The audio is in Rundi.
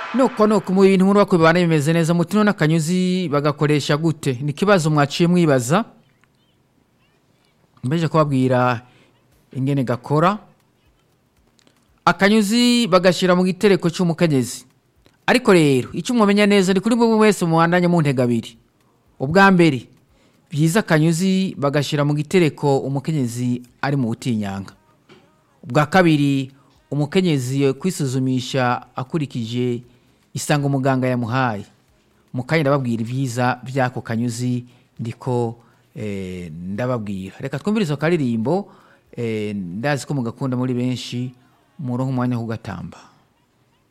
nuko nuko mu bintu muri bakwe bibana bimeze neza mutino n'akanyuzi bagakoresha gute ni ikibazo mwaciye mwibaza mbeje kubabwira ingene gakora akanyuzi bagashyira mu gitereko cy'umukenyezi ariko rero icyo mwamenya neza ni kuri buri wese muhandanye mu ntego abiri ubwa mbere byiza akanyuzi bagashyira mu gitereko umukenyezi ari mu butinyanga ubwa kabiri umukenyezi kwisuzumisha akurikije isanga umuganga yamuhaye mukanya ndababwira ibyiza by'ako kanyuzi ndiko eh, ndababwira reka twumvirize ako karirimbo eh, ndazi ko mugakunda muri benshi muronke umwanya wo kugatamba